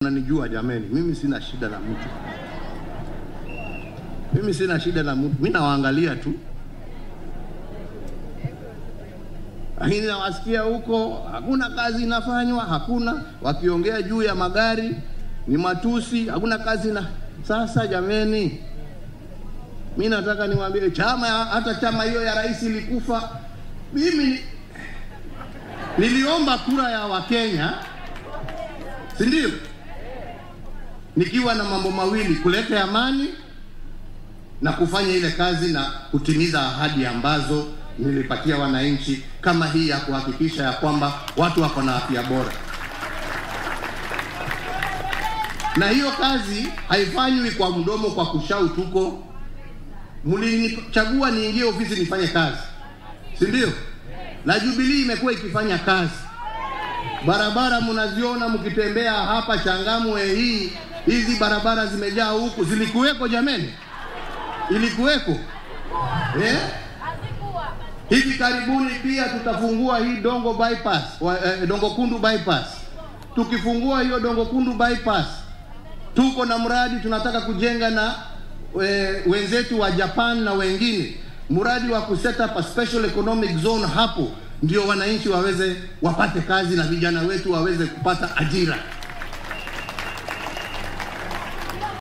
mnanijua jameni, mimi sina shida na mtu, mimi sina shida na mtu, mimi nawaangalia tu, lakini nawasikia huko hakuna kazi inafanywa, hakuna wakiongea juu ya magari ni matusi, hakuna kazi na sasa. Jameni, mi nataka niwaambie chama, hata chama hiyo ya rais ilikufa. Mimi niliomba kura ya Wakenya, si ndio? Nikiwa na mambo mawili, kuleta amani na kufanya ile kazi na kutimiza ahadi ambazo nilipatia wananchi, kama hii ya kuhakikisha ya kwamba watu wako na afya bora. Na hiyo kazi haifanywi kwa mdomo, kwa kushau tuko. Mlinichagua niingie ofisi nifanye kazi, si ndio? Na Jubilee imekuwa ikifanya kazi. Barabara mnaziona mkitembea hapa Changamwe, hii hizi barabara zimejaa huku, zilikuweko jameni? Ilikuweko eh? Hivi karibuni pia tutafungua hii Dongo bypass, wa, eh, Dongo Kundu bypass. Tukifungua hiyo Dongo Kundu bypass, tuko na mradi tunataka kujenga na we, wenzetu wa Japan na wengine, mradi wa kuset up a special economic zone hapo, ndio wananchi waweze wapate kazi na vijana wetu waweze kupata ajira.